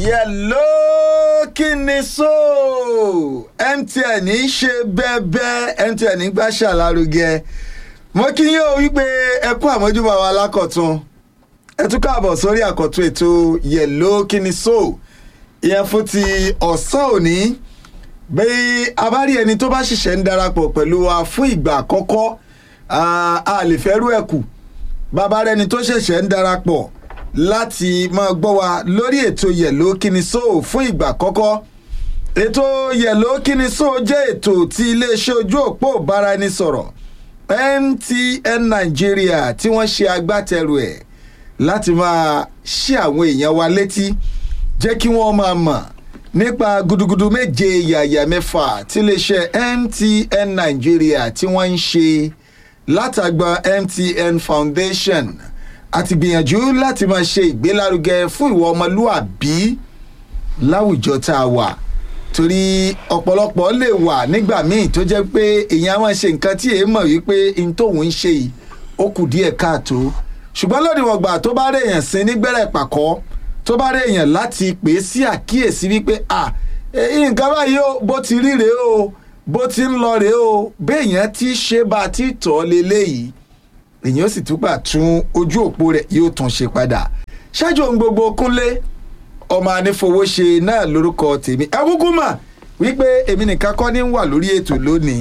yẹ̀ló kí ni so mtn ń ṣe bẹ́ẹ̀bẹ́ mtn ń gbàṣà lárugẹ mo kí yín o wípé ẹ kú àmójúbà wa lákọ̀tún ẹ tún káàbọ̀ sórí àkọ́tún ètò yẹ̀ló kí ni so ìyẹn fún ti ọ̀sán òní bí a bá rí ẹni tó bá ṣẹ̀ṣẹ̀ ń darapọ̀ pẹ̀lú wa fún ìgbà àkọ́kọ́ a lè fẹ́ rú ẹ̀kú bàbá rẹni tó ṣẹ̀ṣẹ̀ ń darapọ̀ láti máa gbọ́ wa lórí ètò yẹ̀ló kíni so fún ìgbà àkọ́kọ́ ètò yẹ̀ló kíni so jẹ́ ètò tí iléeṣẹ́ ojú òpó ìbáraẹnisọ̀rọ̀ mtn nigeria tí wọ́n ṣe agbátẹrù ẹ̀ láti máa ṣí àwọn èèyàn wa létí jẹ́ kí wọ́n máa mọ̀ nípa gudugudu méje yàyà mẹ́fà tí iléeṣẹ́ mtn nigeria tí wọ́n ń ṣe látàgbà mtn foundation àti gbìyànjú láti máa ṣe ìgbélárugẹ fún ìwà ọmọlúàbí láwùjọ tá a wà torí ọ̀pọ̀lọpọ̀ lè wà nígbà míì tó jẹ́ pé èèyàn á máa ṣe nǹkan tí èèyàn mọ̀ wípé n tóun ń ṣe yìí ó kù díẹ̀ káàtó ṣùgbọ́n lónìí wọ̀n gbà tó bá rí èèyàn sí nígbẹ̀rẹ̀ pàkọ́ tó bá rí èèyàn láti pè é sí àkíyèsí wípé à nǹkan báyìí ó bó ti rí rèé o bó ti ń lọ rèé o béèyàn ti ṣe bá a ti tọ́ leléyìí èyàn ó sì túbà tún ojú òpó rẹ̀ yóò tún ṣe padà ṣáájú ohun gbogbo kúnlé ọmọ anífowóṣe náà lórúkọ tèmi ẹ kúkú mà wípé èmi nìkan kọ́ ní wà lórí ètò lónìí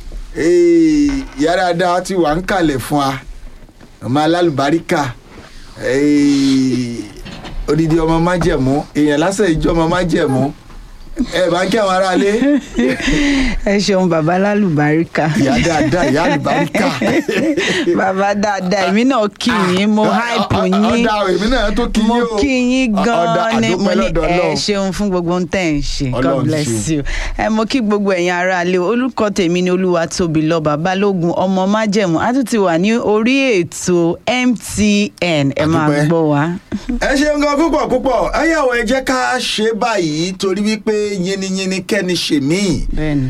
yàrá dáa ti wà ń kalẹ̀ fún wa ọmọ alálùbáríkà odidi ọmọ májẹ̀mú èèyàn lásán ìjọ ọmọ májẹ̀mú ẹ bá ń kí àwọn aráalé. ẹ ṣeun bàbá lálùbáríkà. ìyá dáadáa ìyá àlùbáríkà. bàbá dáadáa èmi náà kí yín mo hype yín ọ̀dà èmi náà tó kí yín mo o. kí yín gan-an ni mo ní àdúpẹ́ lọ́dọ̀ ẹ Ọlọ́run. ṣeun fún gbogbo ohun tẹ́ ẹ̀ ń ṣe god Ọlọ́run bless ṣeun. you ẹ mo kí gbogbo ẹ̀yin aráalé olùkọ́ tèmi ni olúwa tóbi lọ́ba balógun ọmọ májẹ̀mú a tún ti wà ní orí ètò mtn ẹ máa Àdúpẹ́. gbọ́ wa. ẹ ṣeun gan púpọ̀ púpọ̀ ẹ̀yàwó ẹ jẹ́ ká ṣe báyìí torí wípé yínníyínní kẹ́ni ṣe míì bẹ́ẹ̀ni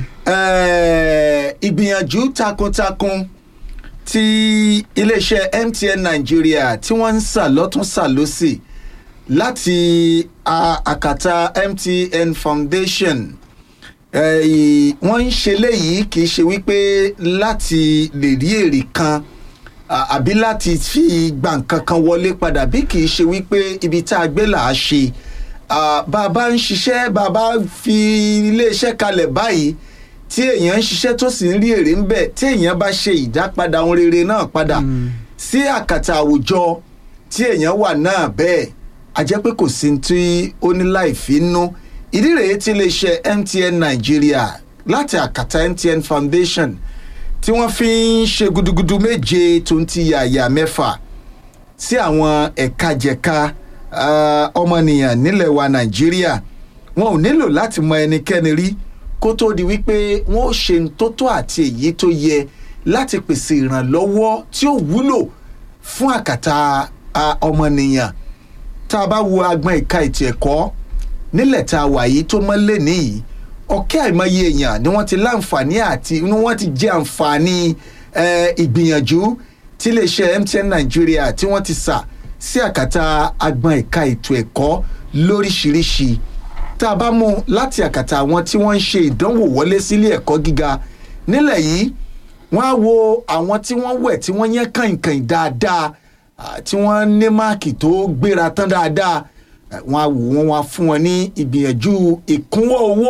Eh, ìgbìyànjú takuntakun tí iléeṣẹ́ mtn nàìjíríà tí wọ́n ń sà lọ́tún sà lọ́sì láti a- àkàtà mtn foundation Eh, ì- wọ́n ń ṣe léyìí kì í ṣe wípé láti lè rí èrè kan à- àbí láti fi gba nǹkan kan wọlé padà bí kì í ṣe wípé ibi tá a gbé là á ṣe Ah, bá a bá ń ṣiṣẹ́ bá a bá fi iléeṣẹ́ kalẹ̀ báyìí tí èèyàn ń ṣiṣẹ́ tó sì ń rí èrè ń bẹ̀ tí èèyàn bá ṣe ìdápadà ohun rere náà padà sí àkàtà àwùjọ tí èèyàn wà náà bẹ́ẹ̀ a jẹ́ pé kò sí ní tí ó ní láì fi nú ìdí rèé tí iléeṣẹ́ mtn nàìjíríà láti àkàtà mtn foundation tí wọ́n fi ń ṣe gudugudu méje tó ń ti yàyà mẹ́fà sí àwọn ẹ̀ka jẹ̀ka ah, ọmọnìyàn nílẹ̀ wa nàìjíríà wọn ò nílò láti mọ ẹnikẹ́ni rí kó tó di wípé wọn ò ṣe ń tó tó àti èyí tó yẹ láti pèsè ìrànlọ́wọ́ tí ó wúlò fún àkàtà ah, ọmọnìyàn tá a bá wo agbọn ìka ètò ẹ̀kọ́ nílẹ̀ tá a wà yìí tó mọ́ lé níyìí ọ̀kẹ́ àìmọye èèyàn ni wọ́n ti láǹfààní àti ni wọ́n ti jẹ́ àǹfààní eh, ìgbìyànjú tí iléeṣẹ́ mtn nàìjíríà tí wọ́n ti sà sí àkàtà agbọn ìka ètò ẹ̀kọ́ lóríṣiríṣi tá a bá mú láti àkàtà àwọn tí wọ́n ń ṣe ìdánwò wọlé sílé ẹ̀kọ́ gíga nílẹ̀ yìí wọ́n á wo àwọn tí wọ́n wẹ̀ tí wọ́n yẹn kàìnkàìn dáadáa ah, tí wọ́n ní máàkì tó gbéra tán dáadáa eh, wọ́n á wò wọ́n wá fún wọn ní ìgbìyànjú ìkúnwọ́ owó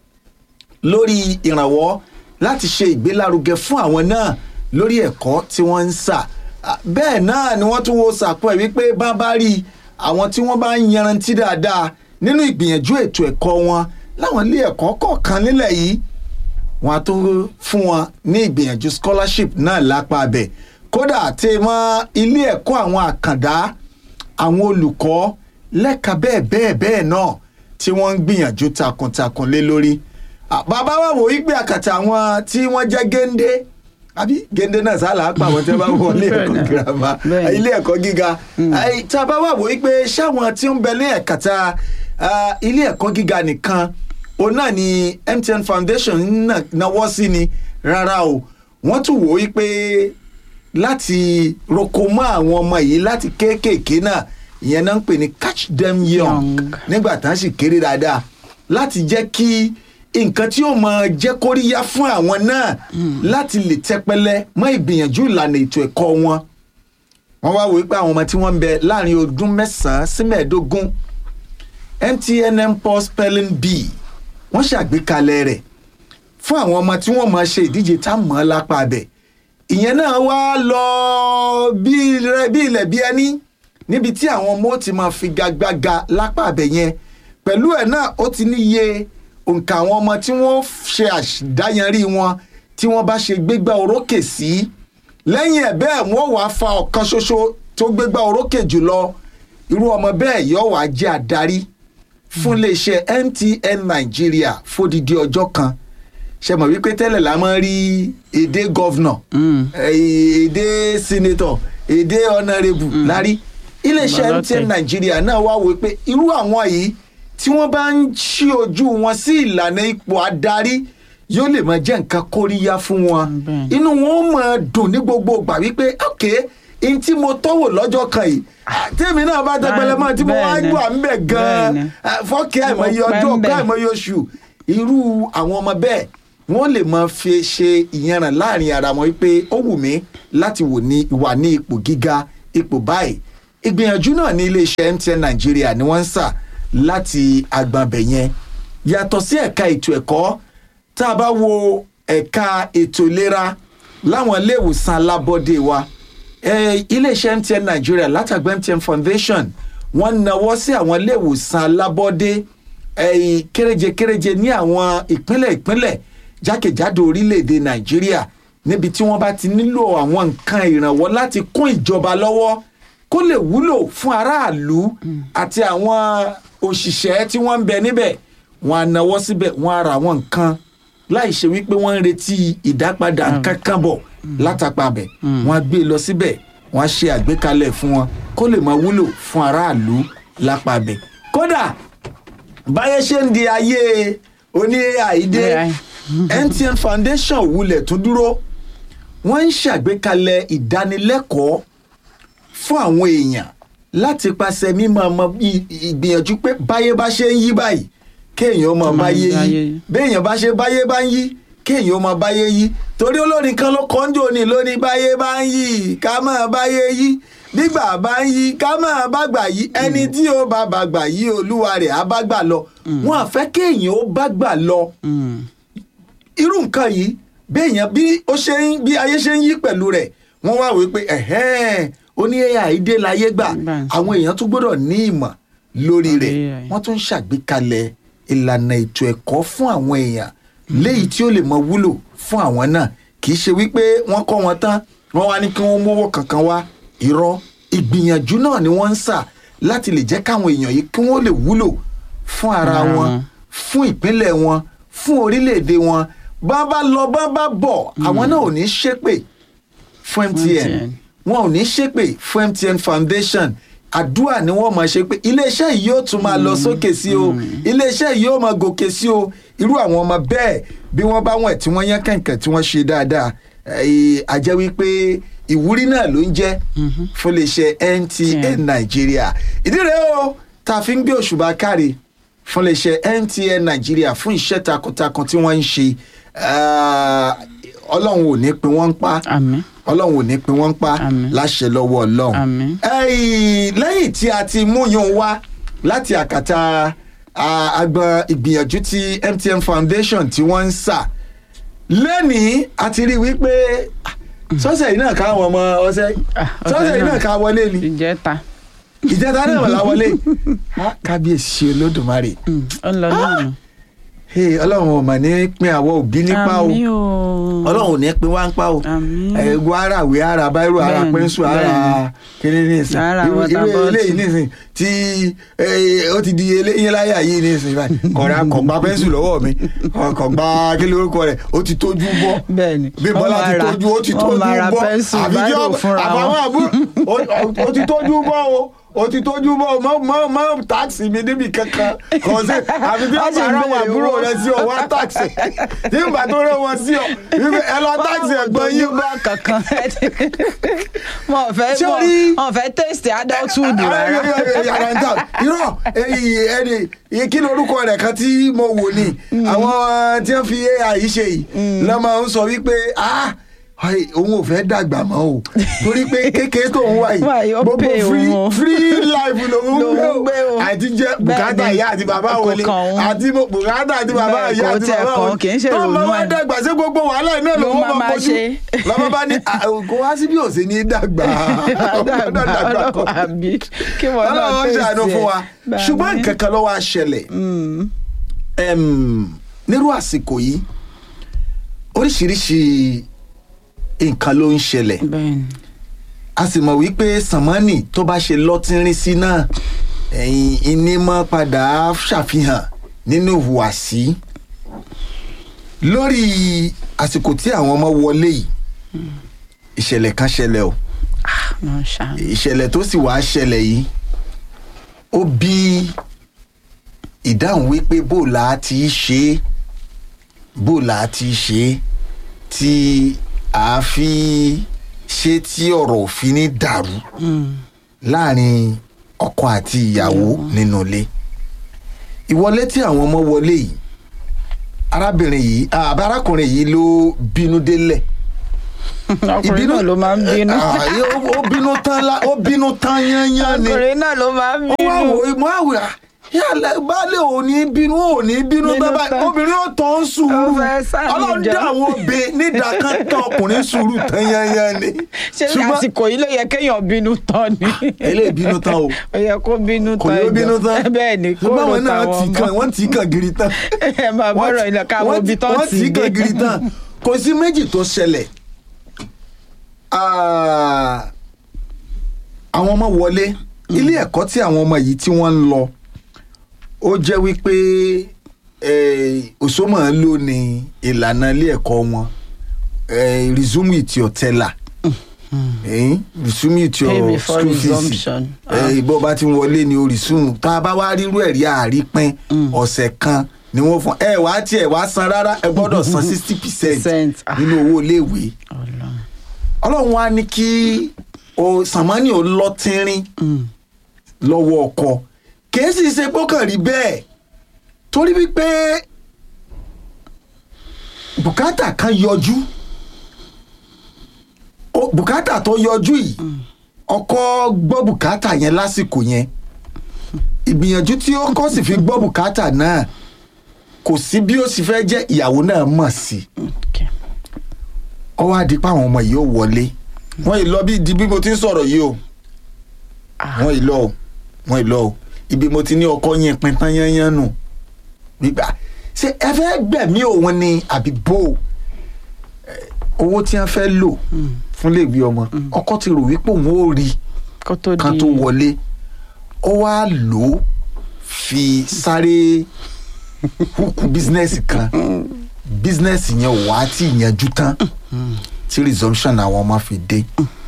lórí ìrànwọ́ láti ṣe ìgbélárugẹ fún àwọn náà lórí ẹ̀kọ́ tí wọ́n ń sà Ah, bẹ́ẹ̀ náà ni wọ́n tún wo sàpọ̀ ẹ̀ wípé bá bá rí àwọn tí wọ́n bá ń yanrantí dáadáa nínú ìgbìyànjú ètò ẹ̀kọ́ wọn láwọn ilé ẹ̀kọ́ kọ̀ọ̀kan nílẹ̀ yìí wọn á tó fún wọn ní ìgbìyànjú scholarship náà lápá abẹ kódà tí mọ ilé ẹ̀kọ́ àwọn àkàndá àwọn olùkọ́ lẹ́ka bẹ́ẹ̀ bẹ́ẹ̀ bẹ́ẹ̀ náà tí wọ́n ń gbìyànjú takuntakun lé lórí Ah, bàbá wa wò wípé àkàtà àwọn tí wọ́n jẹ́ géńdé àbí géńdé náà sálà á pa àwọn tí wọ́n bá wọlé ẹ̀kọ́ girama Bẹ́ẹ̀ni. ilé ẹ̀kọ́ gíga Ai, tá a bá wà wò wípé ṣáwọn tí ń bẹ ní ẹ̀kàtà ah, ilé ẹ̀kọ́ gíga nìkan òun náà ni mtn foundation náà náwó sí ni rárá o wọ́n tún wò wípé láti roko mọ́ àwọn ọmọ yìí láti kéékèèké náà ìyẹn náà ń pè ní catch them young Young. nígbà tán sì kéré dáadáa láti jẹ́ kí nǹkan tí ó máa jẹ́ kóríyá fún àwọn náà láti lè tẹpẹlẹ mọ́ ìgbìyànjú ìlànà ètò ẹ̀kọ́ wọn wọ́n wá wò pé àwọn ọmọ tí wọ́n ń bẹ láàrin ọdún mẹ́sàn-án sí mẹ́ẹ̀ẹ́dógún mtnm pos spelling bee wọ́n ṣàgbékalẹ̀ rẹ̀ fún àwọn ọmọ tí wọ́n máa ṣe ìdíje tá a mọ̀ ọ́ lápá abẹ ìyẹn náà wá lọ bí rẹ- bí ilẹ̀ bí ẹni níbi tí àwọn ọmọ ó ti máa figagbága lápá abẹ yẹn pẹ̀lú ẹ̀ náà ó ti níye òǹkà àwọn ọmọ tí wọ́n ṣe àdáyanrí wọn tí wọ́n bá ṣe gbégbá orókè sí lẹ́yìn ẹ̀ bẹ́ẹ̀ wọ́n wàá fa ọ̀kan ṣoṣo tó gbégbá orókè jùlọ irú ọmọ bẹ́ẹ̀ yóò wá jẹ́ adarí fún iléeṣẹ́ mtn nàìjíríà fódìdí ọjọ́ kan ṣe mọ̀ wípé tẹ́lẹ̀ la máa ń rí èdè gọ́vnọ̀ èdè sínétọ̀ èdè ọ̀nàrẹ́bù lárí iléeṣẹ́ Bàbá mtn tẹ̀. nàìjíríà náà wá wò pé irú àwọn yìí tí wọ́n bá ń ṣí ojú wọn sí ìlànà ipò adarí yóò lè máa jẹ́ nǹkan kóríyá fún wọn Bẹ́ẹ̀ni. inú wọn ó máa dùn ní gbogbo ìgbà wípé ok n tí mo tọ́wò lọ́jọ́ kan yìí tèmi náà bá tẹpẹlẹ mọ́ tí mo wá Bẹ́ẹ̀ni. gbà ń bẹ̀ gan-an Bẹ́ẹ̀ni. fọ́ọ̀kì àìmọye Mo pẹ́ ọjọ́ ń bẹ̀. ọ̀ká àìmọye oṣù irú àwọn ọmọ bẹ́ẹ̀ wọ́n lè máa fi ṣe ìyanràn láàrin ara wọn wípé ó wù mí láti wò ní wà ní ipò gíga ipò báyìí ìgbìyànjú náà ní iléeṣẹ́ mtn nàìjíríà ni wọ́n ń sà láti agbọ̀nbẹ̀ yẹn yàtọ̀ sí ẹ̀ka ètò ẹ̀kọ́ tá a bá wo ẹ̀ka ètò ìlera láwọn ilé ìwòsàn alábọ́dé wa eh, iléeṣẹ́ mtn nàìjíríà látàgbẹ́ mtn foundation wọ́n nawọ́ sí àwọn ilé ìwòsàn alábọ́dé eh, kéréje-kéréje ní àwọn ìpínlẹ̀ ìpínlẹ̀ jákèjádò orílẹ̀-èdè nàìjíríà níbi tí wọ́n bá ti nílò àwọn nǹkan ìrànwọ́ láti kún ìjọba lọ́wọ́ kó lè wúlò fún aráàlú àti àwọn òṣìṣẹ́ tí wọ́n ń bẹ níbẹ̀ wọ́n á nawọ́ síbẹ̀ wọ́n á ra àwọn nǹkan láì ṣe wípé wọ́n ń retí ìdápadà nǹkan kan bọ̀ látàpá bẹ̀ wọ́n á gbé e lọ síbẹ̀ wọ́n á ṣe àgbékalẹ̀ fún wọn kó lè máa wúlò fún aráàlú lápá bẹ̀ kódà báyé ṣe ń di ayé oní àìdé AI. mtn foundation wulẹ̀ tún dúró wọ́n ń ṣàgbékalẹ̀ ìdánilẹ́kọ̀ọ́ fún àwọn èèyàn láti pàṣẹ mímọ ọmọ ì- ìgbìyànjú pé báyé bá ṣe ń yí báyìí kéèyàn ọmọ Kó máa báyé báyé yí yí. béèyàn bá ṣe báyé bá ń yí kéèyàn ọmọ báyé yí torí olórin kan ló kọ́ńjò ní lóní báyé bá ń yí ká mọ̀ báyé yí nígbà bá ń yí ká mọ̀ bàgbà yí ẹni tí ó bá bàgbà yí olúwa rẹ̀ á bá gbà lọ wọn àfẹ́ kéèyàn ó bá gbà lọ irú nǹkan yìí béèyàn bí ó ṣe ń bí ayé ṣe ń yí pẹ̀lú rẹ̀ wọ́n wá wí pé ẹ̀hẹ́n ó ní ai dé láyé gbà Báyìí. àwọn èèyàn tún gbọ́dọ̀ ní ìmọ̀ lórí rẹ̀ AI. wọ́n tún ń ṣàgbékalẹ̀ ìlànà ètò ẹ̀kọ́ fún àwọn èèyàn léyìí tí ó lè mọ wúlò fún àwọn náà kì í ṣe wípé wọ́n kọ́ wọn tán wọ́n wá ní kí wọ́n mówó kankan wá irọ́ ìgbìyànjú náà ni wọ́n ń sà láti lè jẹ́ káwọn èèyàn yìí kí wọ́n lè wúlò fún ara Ara wọn wọn. fún ìpínlẹ̀ wọn fún orílẹ̀-èdè wọn bá bá lọ bá bá bọ̀ àwọn náà ò ní ṣépè fún mtn MTN. wọn ò ní ṣépè fún mtn foundation àdúrà ni wọ́n máa ṣe pé iléeṣẹ́ yìí yóò tún máa lọ sókè sí o iléeṣẹ́ yìí yóò máa gòkè sí o irú àwọn ọmọ bẹ́ẹ̀ bí wọ́n bá wọ̀n tí wọ́n yán kẹ̀kẹ́ tí wọ́n ṣe dáadáa eh, a jẹ́ wípé ìwúrí náà ló ń jẹ́ fún iléeṣẹ́ mtn Yeah. nàìjíríà ìdí rèé o tá a fi ń gbé òṣùbà káre fún iléeṣẹ́ mtn nàìjíríà fún iṣẹ́ takuntakun tí wọ́n ń ṣe Ah, ọlọ́run ò ní pin wọ́n ń pa àmín ọlọ́run ò ní pin wọ́n ń pa Àmín. láṣẹ lọ́wọ́ ọlọ́run. Àmín. Ẹ̀yìn, lẹ́yìn tí a ti mú yún wá láti àkàtà ah, agbọn ìgbìyànjú tí mtn foundation tí wọ́n ń sà lẹ́nìí a ti rí i wípé ah, sọ́sẹ̀ yìí náà káwọn ọmọ ọ̀sẹ̀ Ah, ọ̀sẹ̀ sọ́sẹ̀ yìí náà. náà ká wọlé ni ìjẹta ìjẹta náà la wọlé Ah, kábíyèsí olódùmarè Mm, ó ń lọ lónìí. Hey, ọlọ́run ò mà ní pín àwọn òbí nípa o àmín o ọlọ́run ò ní pín wá ń pa o àmín ẹ̀gbọ́n ara ìwé ara báírò ara Bẹ́ẹ̀ni, pẹ́ńsù ara bẹ́ẹ̀ni. kíní nísìn Ara irú water irú bottle. eléyìí nísìn tí eh, ó ti di eléyìí láyà yìí nísìn báyìí kọ̀ọ̀rà kọ̀gbá pẹ́ńsù lọ́wọ́ mi kọ̀gbá kí lórúkọ rẹ̀ ó ti tójú bọ́ bẹ́ẹ̀ni bí bọ́lá ti tójú ó ti tójú bọ́ pẹ́ńsù àbí kí báírò ọ- fúnra àbáwọn wọn àbú ó- ó- ó ti tójú bọ́ o o ti tójú mọ́ mọ́ mọ́ mọ́ táàsì mi níbi kankan kò sí àfi bí Wọ́n sì ọ̀sán ń ara wà béèrè búrò owó. rẹ sí ọ wá táàsì tí ìgbà tó rẹ wọn sí ọ wípé ẹ lọ táàsì ẹ̀gbọ́n yín bá kankan wọn ò fẹ́ Ṣé o wọn rí- wọn ò fẹ́ taste adulthood rárá. yàrá ń tà irọ́ ẹyìn ẹni iye kí ni orúkọ rẹ̀ kan tí mo wò ni àwọn tí wọ́n fi ai ṣe yìí lọ́mọ ń sọ wípé ah ai, òun ò fẹ́ dàgbà mọ́ o torí pé kékeré tó ń wá Wá yìí, yìí ó gbogbo pay free òun o. free life lòun Lòun ń gbé gbé o. o àti jẹ Bẹ́ẹ̀ bùkátà ni. ìyá àti bàbá Kò wọlé kàn òun. àti mo- bùkátà àti bàbá Bẹ́ẹ̀, ìyá kò àti tiẹ̀ bàbá kàn, wọlé kì í ṣe tọ́mọ ìrònú wá ẹ̀. dàgbà sí gbogbo wàhálà iná Ló lòun máa máa máa bójú ṣe. lọ́mọ bá ní "Ah, kò wá sí bí òsè ní dàgbà dàgbà ọlọ́wọ́ àbí kí wọ́n náà ọlọ́run taste ṣàánú fún wa ẹ̀. ṣùgbọ́n nǹkan kan ló wá ṣẹlẹ̀ Em, nírú àsìkò yìí oríṣiríṣi nǹkan ló ń ṣẹlẹ̀ bẹ́ẹ̀ni a sì mọ̀ wípé sànmọ́nì tó bá ṣe lọ́tínrín sí náà ẹ̀yìn ìnímọ̀ padà ṣàfihàn nínú ìhùwàsí lórí àsìkò tí àwọn ọmọ wọlé yìí ìṣẹ̀lẹ̀ kan ṣẹlẹ̀ o náà ṣàánú. ìṣẹ̀lẹ̀ tó sì wá ṣẹlẹ̀ yìí ó bí ìdáhùn wípé bó la ti ṣe é bó la ti ṣe é tí a fi ṣe tí ọ̀rọ̀ òfin ní dàrú láàrin ọkọ àti ìyàwó nínú ilé ìwọlé tí àwọn ọmọ wọlé yìí arábìnrin yìí àbá arákùnrin yìí ló bínú délẹ̀ ọkùnrin náà ló máa ń bínú. Ah, ó ó bínú tán lá- ó bínú tán yányán ni ọkùnrin náà ló máa ń ó wá wò bínú. ó mọ àwòrán yàrá baálé ò ní bínú ò ní bínú Bínú bábá tán. obìnrin ó tán ń sùúrù Ó fẹ́ sá ọlọ́run níjọ. dá àwọn obìnrin nídàá kan tán ọkùnrin sùúrù tán yányán ni ṣé àsìkò yìí ló yẹ kéèyàn bínú tán ni. eléyìí bínú tán o ó yẹ kó bínú kò tán yóò jọ. bínú tán bẹ́ẹ̀ ni kó ṣùgbọ́n ló àwọn náà táwọn tì ọmọ. kan wọ́n tì kan giri tán ẹ máa bọ́rọ̀ ilẹ̀ káwọn ibi tán wọ́n ti tì kan giri dé. tán kò sí méjì tó ṣẹlẹ̀ Ah, àwọn ọmọ wọlé ilé ẹ̀kọ́ tí àwọn ọmọ yìí tí wọ́n ń lọ ó jẹ́ wípé eh, òṣòmọ̀ ń lò ní ìlànà ilé ẹ̀kọ́ wọn eh, resume with your teller eh, resume with your Pay before school fees resumption. eh, ìbọn bá ti wọlé ní orísun tá a bá wá rírú ẹ̀rí àrípín ọ̀sẹ̀ kan ni wọ́n fún ẹ wá tiẹ̀ wá san rárá ẹ gbọ́dọ̀ san sixty percent Percent, ah. nínú owó iléèwé Ọlọ́run. ọlọ́run wá ní kí o sàmánì ò lọ tínrín lọ́wọ́ ọkọ kìí sì ṣe gbọ́kàn rí bẹ́ẹ̀ torí wípé bùkátà kan yọjú O- bùkátà tó yọjú yìí ọkọ gbọ́ bùkátà yẹn lásìkò yẹn ìgbìyànjú tí ó kọ́ sì fi gbọ́ bùkátà náà kò sí bí ó sì fẹ́ jẹ́ ìyàwó náà mọ̀ sí i Okay. ó wá di pé àwọn ọmọ yìí ó wọlé wọn yìí lọ bí di bí mo ti ń sọ̀rọ̀ yìí o wọn yìí lọ o wọn yìí lọ o ibi mo ti ní ọkọ yẹn pin tán yányán nù gbígbà ṣé ẹ fẹ́ gbẹ̀mí òun ni àbí bó o Eh, owó tí wọ́n fẹ́ lò fún léèwé ọmọ ọkọ ti rò wípé òun ó rí kó tó di kan tó wọlé ó wá lò ó fi sáré húkú bísínẹ́sì kan bísínẹ́sì yẹn ò wá tí ì yanjú tán tí resumption àwọn ọmọ fi dé.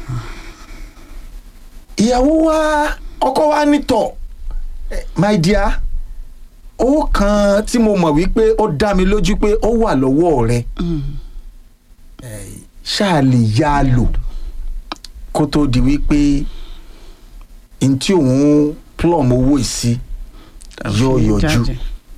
ìyàwó wa ọkọ wa nítọ̀ eh, my dear owó kan tí mo mọ̀ wípé ó dá mi lójú pé ó wà lọ́wọ́ rẹ eh, ṣáà lè yá a lò kó tó di wípé n tí òun plum owó ìsí yóò yọjú jáde.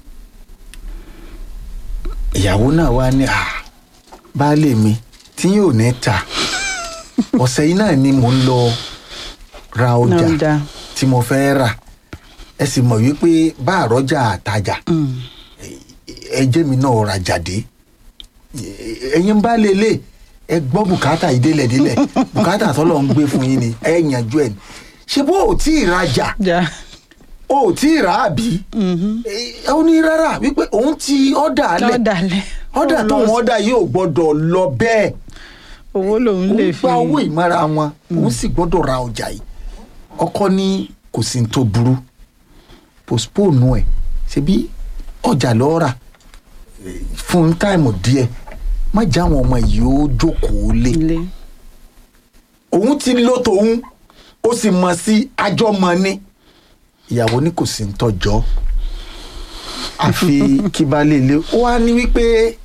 ìyàwó náà wá ní à baálé mi tí yóò ní ta ọ̀sẹ̀ yìí náà ni mò ń lọ ra Náà ọjà dá. tí mo fẹ́ rà ẹ sì mọ̀ wípé bá àrọ́jà àtajà Mm. ẹjẹ́ mi náà ra jáde ẹ̀yin bá lélẹ̀ ẹ gbọ́ bùkátà ìdélẹ̀délẹ̀ bùkátà tọ́lọ̀ ń gbé fún yín ni ẹ yanjú ẹ̀ ní ṣé bó o tí ì rajà já. o ò tí ì rà á bí ẹ ó ní rárá wípé òun ti ọ̀dà alẹ̀ lọ́dàlẹ̀. ọ̀dà tóun ọ̀dà yìí ò gbọ́dọ̀ lọ bẹ́ẹ̀ owó lòun òun lè fi. gba owó ìmọ̀ra wọn òun sì gbọ́dọ̀ ra ọjà yìí ọkọ ní kò sí ní tó burú postpone ẹ̀ ṣebí ọjà lọ́ọ́ rà eh, fún táìmù díẹ̀ má já àwọn ọmọ yìí ó jókòó lé ilé. òun ti lo tòun ó sì mọ̀ sí àjọmọ̀ ni ìyàwó ní kò sí ń tọ́jọ́ àfi kí baálé ilé ó wá ní wípé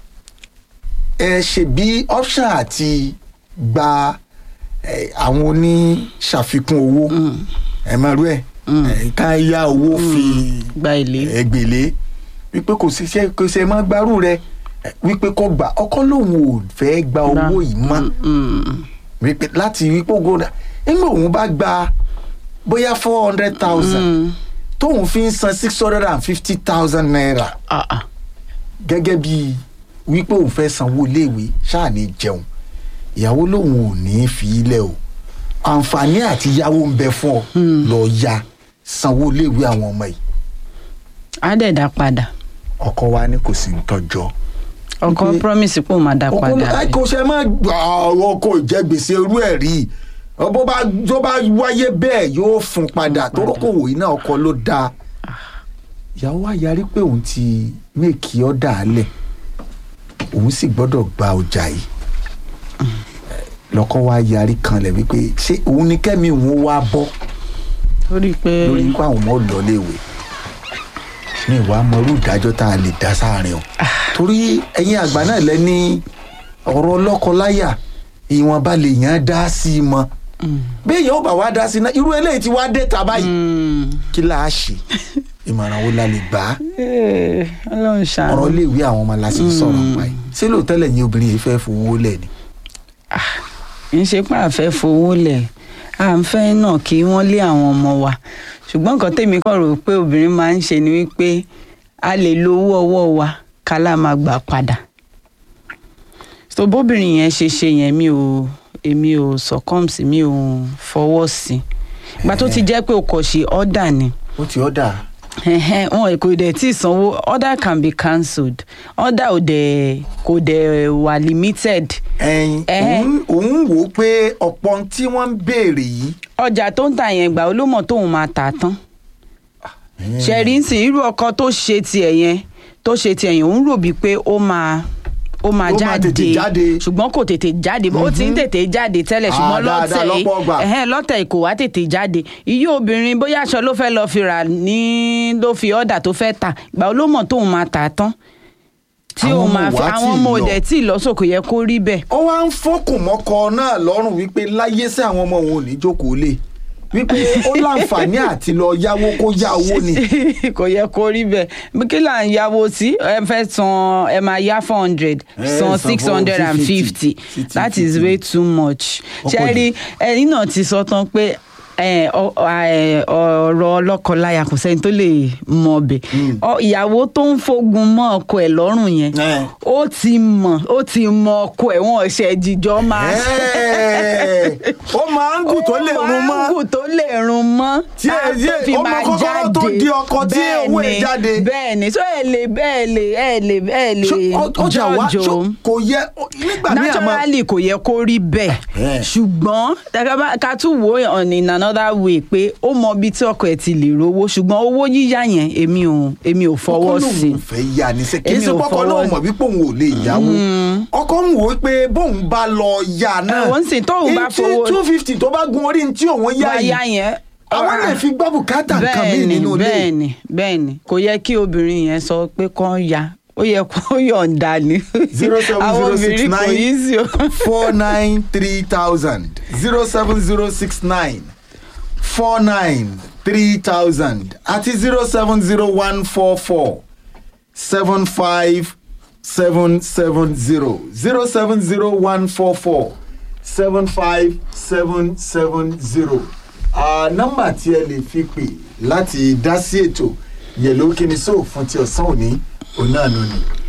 ẹ ṣe bí option àti gba ẹ, àwọn oníṣàfikún owó ẹ máa rú ẹ ẹ, ká yá owó fi gba èlé ẹgbẹ̀lé wípé kò sí ṣe kò ṣe má gbárù rẹ ẹ, wípé kò gbà ọkọ lòun ò fẹ́ gba owó yìí mọ́ Mm. wípé láti wípé ògo rẹ nígbà òun bá gba bóyá four hundred thousand tóun fi ń san six hundred and fifty thousand naira Ah, ah. gẹ́gẹ́ bí wípé òun fẹ́ sanwó iléèwé ṣáà ní jẹun ìyàwó lòun ò ní í fi ilẹ̀ o àǹfààní àti yáwó ń bẹ fún ọ lọ ya sanwó iléèwé àwọn ọmọ yìí á dẹ̀ dá padà ọkọ wa ní kò sí ń tọjọ́ ọkọ Wípé- promise pé òun máa dá ọkọ padà ẹ kò ṣe má gbà ọkọ ìjẹgbèsè irú ẹ̀ rí bó bá tó bá wáyé bẹ́ẹ̀ yóò fún padà tó rọ́kòwò iná ọkọ ló dáa ìyàwó wa yarí pé òun ti méèkì ọ̀dà alẹ̀ òun sì gbọ́dọ̀ gba ọjà yìí lọ́kọ́ wa yarí kanlẹ̀ wípé ṣé òun ni kẹ́mi òun wá bọ́ lórí pé lórí nípa àwọn ọmọ lọ léwe ní ìwà mọrú ìdájọ́ tá a lè dá sáàrin o torí ẹ̀yin àgbà náà lẹ ní ọ̀rọ̀ lọ́kọ-láyà ìwọ̀nba lè yàn án dá sí i mọ́ bí èèyàn ò bá wá dá sí i náà irú eléyìí ti wá dé ta báyìí Mm. kí là á ṣe ìmọ̀ràn wo la lè gbà á Eh, ọlọ́run ṣàánú ọ̀rọ̀ iléèwé àwọn ọmọ la sì ń sọ̀rọ̀ pa yìí ṣé lóòótọ́ lẹ́yìn obìnrin yìí fẹ́ fowó lẹ̀ ni. ń ṣe pé àfẹ́ fowó lẹ̀ à ń fẹ́ náà kí wọ́n lé àwọn ọmọ wa ṣùgbọ́n nǹkan tèmi kàn rò pé obìnrin máa ń ṣe ni wípé a lè lo owó ọwọ́ wa ká lá máa gbà padà so bóbìnrin yẹn ṣe ṣe yẹn mi ò èmi ò succumb sí mi ò fọwọ́ sí ìgbà tó ti jẹ́ pé o kò ṣe ọ́dà ni ó ti ọ́dà ẹhẹn wọn kò dẹ̀ tí ì sanwó order can be cancelled order ò dẹ̀ kò dẹ̀ wà limited ẹyin Ẹhẹ́. òun òun wò ó pé ọ̀pọ̀ ohun tí wọ́n ń béèrè yìí. ọjà tó ń tà yẹn gbà ó ló mọ̀ tóun máa tà tán ṣẹ̀rí ń sìn irú ọkọ tó ṣe tiẹ̀ yẹn tó ṣe tiẹ̀ yẹn òun rò bíi pé ó máa ó máa Ó máa jáde tètè jáde. ṣùgbọ́n kò tètè jáde ó ti ń tètè jáde tẹ́lẹ̀ Ah, ṣùgbọ́n dáadáa, lọ́tẹ̀ yìí lọ́pọ̀ ìgbà. ẹ̀hẹ́n, lọ́tẹ̀ yìí kò wá tètè jáde iye obìnrin bóyá aṣọ ló fẹ́ lọ fi rà ní ló fi ọ̀dà tó fẹ́ tà gbà ó ló mọ̀ tóun máa tà tán tí Àwọn òun ọmọ máa fi wa tí àwọn ì ọmọ lọ. òdẹ tí ì lọ́sọ̀kò yẹ kó rí bẹ́ẹ̀ ó wá ń fọkùn mọ́kọ náà lọ́rùn wípé láyé sí àwọn ọmọ òun ò ní jókòó lé wípé ó láǹfààní àti lọ yáwó kó yá owó ni. kò yẹ kó rí bẹ́ẹ̀ bí kí là ń yáwó sí ẹ fẹ́ san ẹ máa yá four hundred Eh, san san six hundred and fifty 450. that is way too much Ó ṣe pọ̀ jù. rí ẹni náà ti sọ tán pé ẹ, ọ- ẹ, ọ̀rọ̀ ọlọ́kọláya kò sẹ́ni tó lè mọ ọbẹ̀ Ọ- ìyàwó tó ń fogun mọ́ ọkọ ẹ̀ lọ́rùn yẹn Eh. ó ti mọ̀ ó ti mọ ọkọ ẹ̀ wọ́n ṣe jíjọ́ máa Ẹ́ẹ̀, ó máa ń gùn tó lè run mọ́ mángù tó lè run mọ́ Tí ẹ- tá tí ẹ- tó fi ó mọ máa kọ́kọ́rọ́ tó jáde. di ọkọ tí owó ẹ̀ Bẹ́ẹ̀ni, jáde. bẹ́ẹ̀ni so ẹ lè bẹ́ẹ̀ lè ẹ lè ẹ lè Ṣó- ọ- ọjà wa jọjọ ṣó- kò yẹ nígbà míì àmọ́ naturally kò yẹ kó rí bẹ́ẹ̀ Ẹ̀. ṣùgbọ́n tẹ́ka bá- ká tún wò ó on in another way pé ó mọ ibi tí ọkọ ẹ̀ ti lè rówó ṣùgbọ́n owó yíyá yẹn èmi ò èmi ò fọwọ́ ọkọ sí lòun ò fẹ́ yá ni sẹ́ kì í Èmi ṣe ò pọ́kọ fọwọ́ náà mọ̀ wípé òun ò lè yáwó ọkọ ń wò ó pé bóun bá lọ yá náà Ẹ̀wọ̀n sì, tóun bá fowó- two fifty tó bá gun orí ní tí òun yá wáyà yìí yẹn àwọn lè fi gbọ́ bùkátà nǹkan míì bẹ́ẹ̀ni nínú ilé bẹ́ẹ̀ni bẹ́ẹ̀ni kò yẹ kí obìnrin yẹn sọ pé kán ya ó yẹ kó yọ̀ǹda ni zero seven àwọn zero six obìnrin kò yí sí o. nine four nine three thousand zero seven zero six nine four nine three thousand àti zero seven zero one four four seven five seven seven zero zero seven zero one four four seven five seven seven zero nọ́mbà tí ẹ lè fi pè láti dá sí ètò yẹ̀lò kíni sóò fún ti ọ̀sán òní òun náà ló ní